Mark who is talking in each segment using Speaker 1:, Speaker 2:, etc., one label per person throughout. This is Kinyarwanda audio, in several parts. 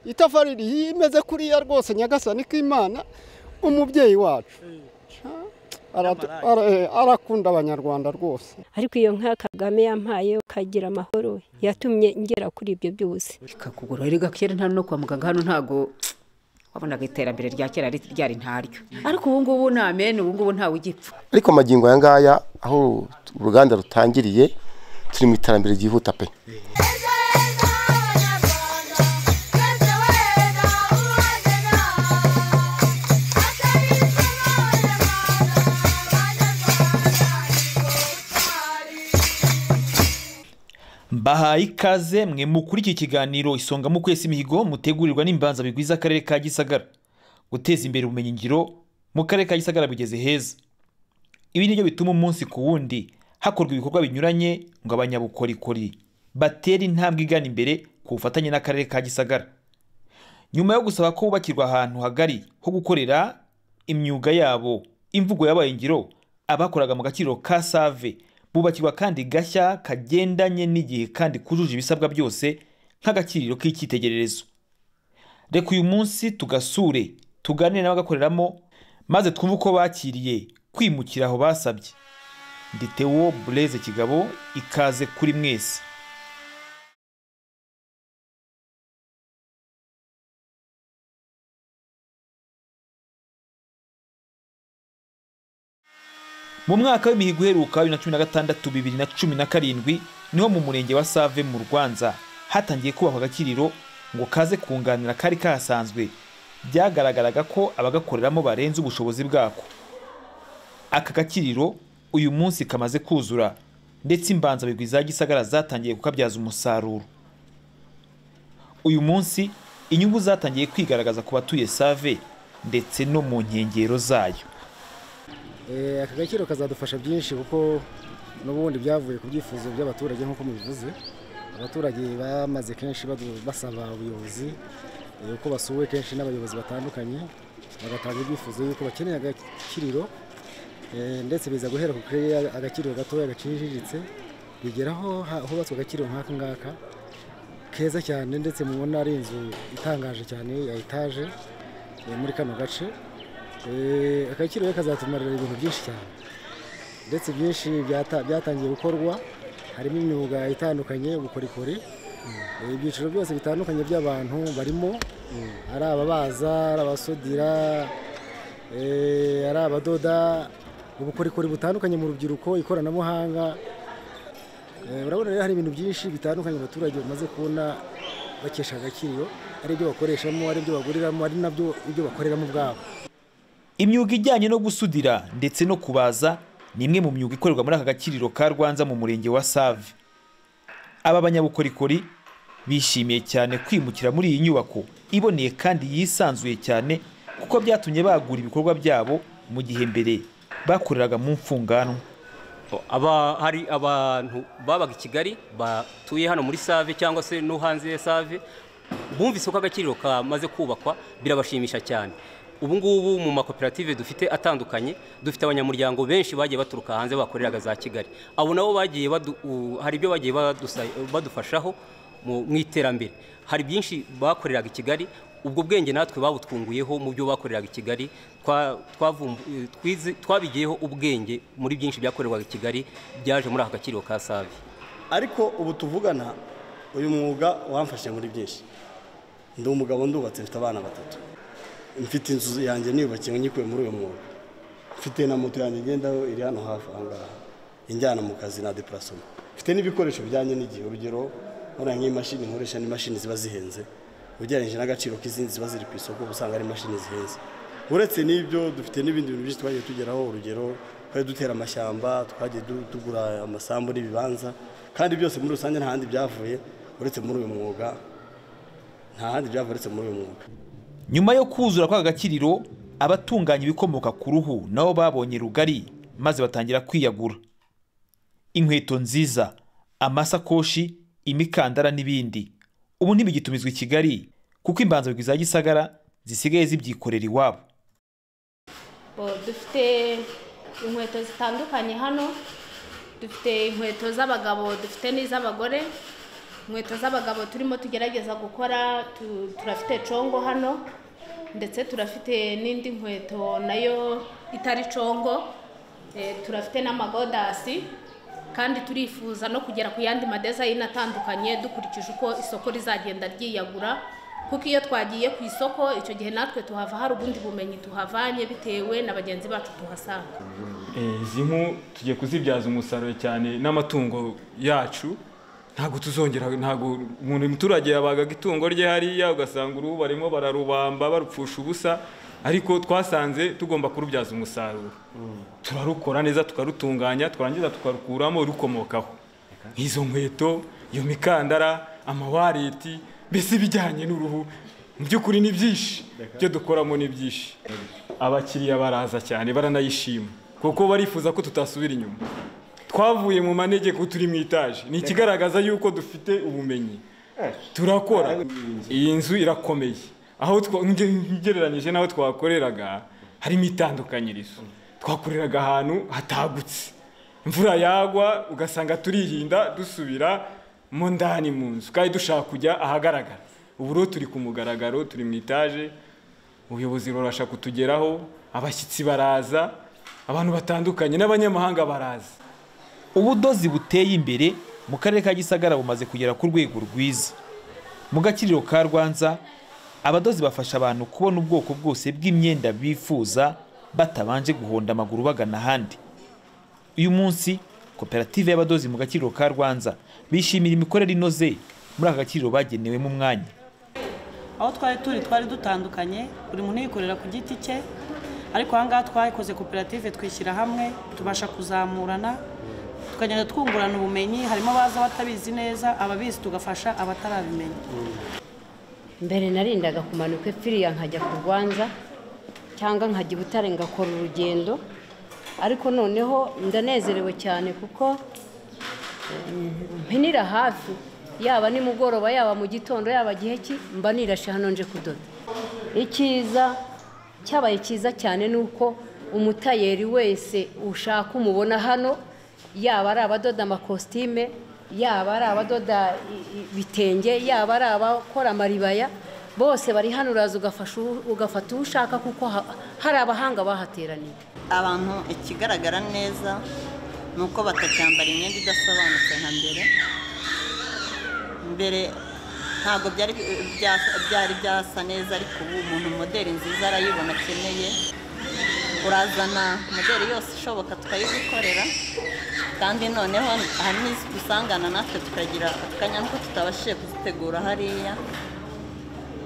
Speaker 1: itafari imeze kuriya rwose nyagasani k'imana umubyeyi wacu arakunda abanyarwanda rwose
Speaker 2: ariko iyo nka kagame yampaye ukagira amahoro yatumye ngera kuri ibyo byose
Speaker 3: ikakugura rero gakera nta no kwa muganga hano ntago wabonaga iterambere rya kera ryari ntaryo ariko ubu ngubu ni amene ubu ngubu ntawe ugipfa
Speaker 4: ariko amagingo aya ngaya aho uruganda rutangiriye turi mu iterambere ryihuta pe
Speaker 5: bahaye ikaze mwe mukuri iki kiganiro isonga mu kwesa imihigo mutegurirwa n'imbanza bigwiza akarere ka gisagara guteza imbere ubumenyingiro mu karere ka gisagara bigeze heza ibi nibyo bituma umunsi ku wundi hakorwa ibikorwa binyuranye ngo abanyabukorikori batere intambwe igana imbere ku bufatanye n'akarere ka gisagara nyuma yo gusaba ko hubakirwa ahantu hagari ho gukorera imyuga yabo imvugo yabaye ngiro abakoraga mu gaciro ka save bubakirwa kandi gashya kagendanye n'igihe kandi kujuje ibisabwa byose nk'agaciro k'icyitegererezo reka uyu munsi tugasure tuganire n'abagakoreramo maze twumve uko bakiriye kwimukira aho basabye nditewo bureze kigabo ikaze kuri mwese mu mwaka w'imihigo uheruka bibiri na cumi na gatandatu bibiri na cumi na karindwi niho mu murenge wa save mu rwanza hatangiye kubakwa agakiriro ngo kaze kunganira kari kahasanzwe byagaragaraga ko abagakoreramo barenze ubushobozi bwako aka gakiriro uyu munsi kamaze kuzura ndetse imbanzabigwi za gisagara zatangiye kukabyaza umusaruro uyu munsi inyungu zatangiye kwigaragaza ku batuye save ndetse no mu nkengero zayo
Speaker 6: aka gakiro kazadufasha byinshi kuko n'ubundi byavuye ku byifuzo by'abaturage nk'uko mubivuze abaturage bamaze kenshi basaba ubuyobozi uko basuwe kenshi n'abayobozi batandukanye bagatanga ibyifuzo y'uko bakeneye agakiriro ndetse biza guhera ku kirere agakiriro gatoya gaciriritse bigeraho hubatswe agakiriro nk'aka ngaka keza cyane ndetse mubona ari inzu itangaje cyane ya etaje muri kano gace akakirere kazatumarira ibintu byinshi cyane ndetse byinshi byatangiye gukorwa harimo imyuga itandukanye ubukorikori ibyiciro byose bitandukanye by'abantu barimo ari ababaza ari abasudira ari abadoda ubukorikori butandukanye mu rubyiruko ikoranabuhanga urabona rero hari ibintu byinshi bitandukanye abaturage bamaze kubona bakesha agakiriro ari ibyo bakoreshamo ari ibyo baguriramo ari nabyo ibyo bakoreramo ubwabo
Speaker 5: imyuga ijyanye no gusudira ndetse no kubaza ni imwe mu myuga ikorerwa muri aka gakiriro ka rwanza mu murenge wa save aba banyabukorikori bishimiye cyane kwimukira muri iyi nyubako iboneye kandi yisanzuye cyane kuko byatumye bagura ibikorwa byabo mu gihe mbere bakoreraga mu mfunganwa
Speaker 7: aba hari abantu babaga i kigali batuye hano muri save cyangwa se no hanze ya save bumvise uko agakiriro kamaze kubakwa birabashimisha cyane ubu ngubu mu makoperative dufite atandukanye dufite abanyamuryango benshi bagiye baturuka hanze bakoreraga za kigali abo nabo bagiye hari ibyo bagiye badufashaho mu iterambere hari byinshi bakoreraga i kigali ubwo bwenge natwe babutwunguyeho mu byo bakoreraga i kigali twabigiyeho ubwenge muri byinshi byakorerwaga i kigali byaje muri aka gakiriro ka savi
Speaker 8: ariko ubu tuvugana uyu mwuga wamfashe muri byinshi ndi umugabo ndubatse mfite abana batatu mfite inzu yanjye niyubakiwe nyikuye muri uyu mwuga mfite na moto yanjye ngendaho iri hano hafi aha ngaha injyana mu kazi na depurasoma mfite n'ibikoresho bijyanye n'igihe urugero nkora nk'imashini nkoresha n'imashini ziba zihenze ugereranyije n'agaciro k'izindi ziba ziri ku isoko uba usanga ari imashini zihenze uretse n'ibyo dufite n'ibindi bintu byinshi twagiye tugeraho urugero twari dutera amashyamba twagiye tugura amasambu n'ibibanza kandi byose muri rusange nta handi byavuye uretse muri uyu mwuga nta handi byavuye uretse muri uyu mwuga
Speaker 5: nyuma yo kuzura kw'aka gakiriro abatunganya ibikomoka ku ruhu nabo babonye rugari maze batangira kwiyagura inkweto nziza amasakoshi imikandara n'ibindi ubu ntibigitumizwa i kigali kuko imbanzabigwi za gisagara zisigaye zibyikorera iwabo
Speaker 9: dufite inkweto zitandukanye hano dufite inkweto z'abagabo dufite n'iz'abagore
Speaker 3: inkweto z'abagabo turimo tugerageza gukora tu- turafite congo hano ndetse turafite n'indi nkweto nayo itari congo eh, turafite n'amagodasi kandi turifuza no kugera ku yandi madezayini atandukanye dukurikije uko isoko rizagenda ryiyagura kuko iyo twagiye ku isoko icyo gihe natwe tuhava hari ubundi bumenyi tuhavanye bitewe na bagenzi bacu tuhasanga
Speaker 7: Eh, izi nku tugiye kuzibyaza umusaruro cyane n'amatungo yacu ntabwo tuzongera ntabwo umuntu umuturage yabagaga itungo rye hariya ugasanga uruhu barimo bararubamba barupfusha ubusa ariko twasanze tugomba kurubyaza umusaruro turarukora neza tukarutunganya twarangiza tukarukuramo rukomokaho nk'izo nkweto iyo mikandara amawareti mbese ibijyanye n'uruhu mu by'ukuri ni byinshi ibyo dukoramo ni byinshi abakiriya baraza cyane baranayishima kuko barifuza ko tutasubira inyuma twavuye mu manegeko turi mu itaje ni ikigaragaza yuko dufite ubumenyi turakora iyi nzu irakomeye aho twa- nge- ngereranyije n'aho twakoreraga harimo itandukanyirizo twakoreraga ahantu hatagutse imvura yagwa ugasanga turirinda dusubira mo ndani mu nzu kandi dushaka kujya ahagaragara ubu rero turi ku mugaragaro turi mu itaje ubuyobozi burabasha kutugeraho abashyitsi baraza abantu batandukanye n'abanyamahanga baraza
Speaker 5: ubudozi buteye imbere mu karere ka gisagara bumaze kugera ku rwego rwiza mu gakiriro ka rwanza abadozi bafasha abantu kubona ubwoko bwose bw'imyenda bifuza batabanje guhonda amaguru bagana ahandi uyu munsi koperative y'abadozi mu gakiriro ka rwanza bishimira imikorere inoze muri aka gakiriro bagenewemo umwanya
Speaker 10: aho twari turi twari dutandukanye buri muntu yikorera ku giti cye ariko aha ngaha twakoze koperative twishyira hamwe tubasha kuzamurana tukagenda twungurana ubumenyi harimo abaza batabizi neza ababizi tugafasha abatarabimenya
Speaker 2: mbere narindaga kumanuka epfiriya nkajya ku rwanza cyangwa nkajya i butare ngakora urugendo ariko noneho ndanezerewe cyane kuko eh, mpinira hafi yaba nimugoroba yaba mu gitondo yaba gihe ki mba nirashe hano nje kudoda icyiza cyabaye cyiza cyane ni uko umutayeri wese ushaka umubona hano yaba ari abadoda amakositime yaba ari abadoda i- i- ibitenge yaba ari abakora amaribaya bose bari hano uraza ugafasha uwo- ugafata uwo ushaka kuko ha- hari abahanga bahateraniye
Speaker 11: abantu ikigaragara neza ni uko batacyambara imyenda idasobanutse nka mbere mbere ntabwo byari bya- byari byasa neza ariko ubu umuntu moderi nziza arayibona akeneye urazana moderi yose ishoboka tukayigukorera kandi noneho ahanini dusangana natwe tukagira akanya nuko tutabashije kuzitegura hariya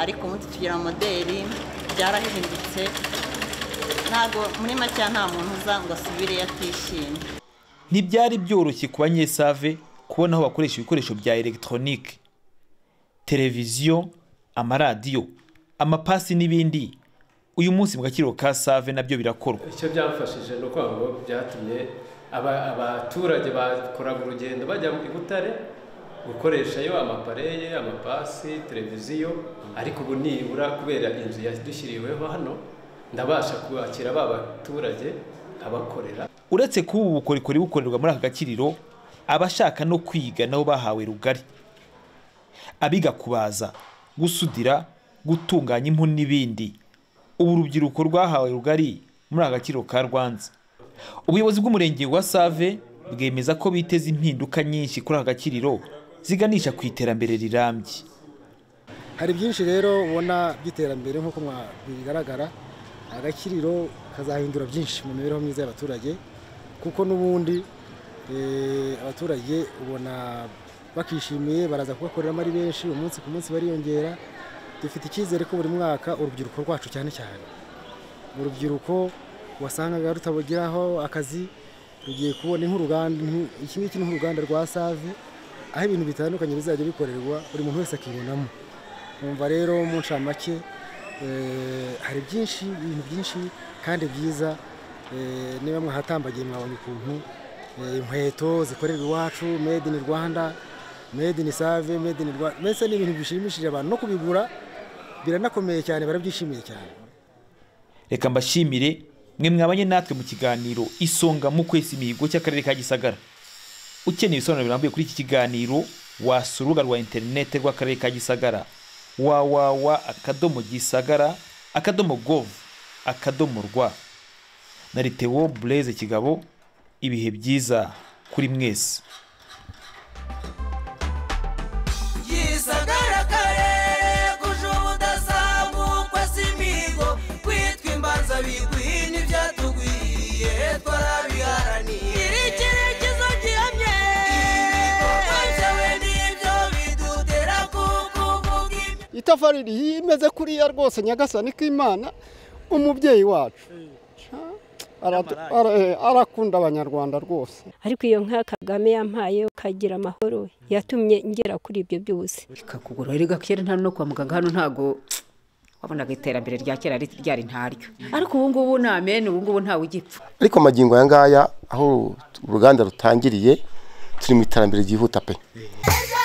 Speaker 11: ariko ubundi tugira moderi byarahindutse ntabwo muri make nta muntu uza ngo asubireyo atishimye
Speaker 5: ntibyari byoroshye ku banyesave kubona aho bakoresha ibikoresho bya elegitoronike televiziyo amaradiyo amapasi n'ibindi uyu munsi mu gakiriro ka save nabyo birakorwa
Speaker 12: icyo byamfashije ni ukuvuga ngo byatumye aba- abaturage bakoraga urugendo bajya i Butare gukoreshayo amapareye amapasi televiziyo ariko ubu nibura kubera inzu yadushyiriweho hano ndabasha kubakira ba baturage nkabakorera
Speaker 5: uretse kuba ubu bukorikori bukorerwa muri aka gakiriro abashaka no kwiga nabo bahawe rugari abiga kubaza gusudira gutunganya impu n'ibindi ubu urubyiruko rwahawe rugari muri aka gakiriro ka rwanza ubuyobozi bw'umurenge wa save bwemeza ko biteze impinduka nyinshi kuri aka gakiriro ziganisha ku iterambere rirambye
Speaker 6: hari byinshi rero ubona by'iterambere nk'uko mwa- bigaragara agakiriro kazahindura byinshi mu mibereho myiza y'abaturage kuko n'ubundi eh, abaturage ubona bakishimiye baraza kugakoreramo ari benshi umunsi ku munsi bariyongera dufite icyizere ko buri mwaka urubyiruko rwacu cyane cyane urubyiruko wasangaga rutabugeraho akazi rugiye kubona nk'uruganda nk'u- iki ngiki ni nk'uruganda rwa save aho ibintu bitandukanye bizajya bikorerwa buri muntu wese akibonamo numva rero mu ncamake eh, hari byinshi ibintu byinshi kandi byiza eh, niba mwahatambagiye mwabonye ukuntu eh, inkweto zikorerwa iwacu made in rwanda made in save made in rwanda mbese ni ibintu bishimishije abantu no kubigura biranakomeye cyane barabyishimiye cyane
Speaker 5: reka mbashimire mwe mwabanye natwe mu kiganiro isonga mu kwesa imihigo cy'akarere ka gisagara ukeneye ibisobanuro birambuye kuri iki kiganiro wasura urubuga rwa interineti rw'akarere ka gisagara wawawa akadomo gisagara akadomo govu akadomo rwa na ritewo bureze kigabo ibihe byiza kuri mwese
Speaker 11: gisagara karere kuje ubudasambukwa si imihigo kwitwa imbanza bigwiye ntibyatugwiye twarabiharaniye iri cyerekezo gihamye ibikorwa byawe nibyo bidutera kukuvuga ibyo
Speaker 6: itafari rihiye imeze kuriya rwose nyagasani k'imana umubyeyi wacu Aradu- ara- eh, arakunda abanyarwanda rwose
Speaker 2: ariko iyo nka kagame yampaye ukagira amahoro yatumye ngera kuri ibyo byose
Speaker 3: ikakugura erega kera nta no kwa muganga hano ntago wabonaga iterambere rya kera rit- ryari ntaryo ariko ubu ngubu ni amen ubu ngubu ntawe ugipfa
Speaker 4: ariko amagingo aya ngaya aho uruganda rutangiriye turi mu iterambere ryihuta pe
Speaker 11: Ejo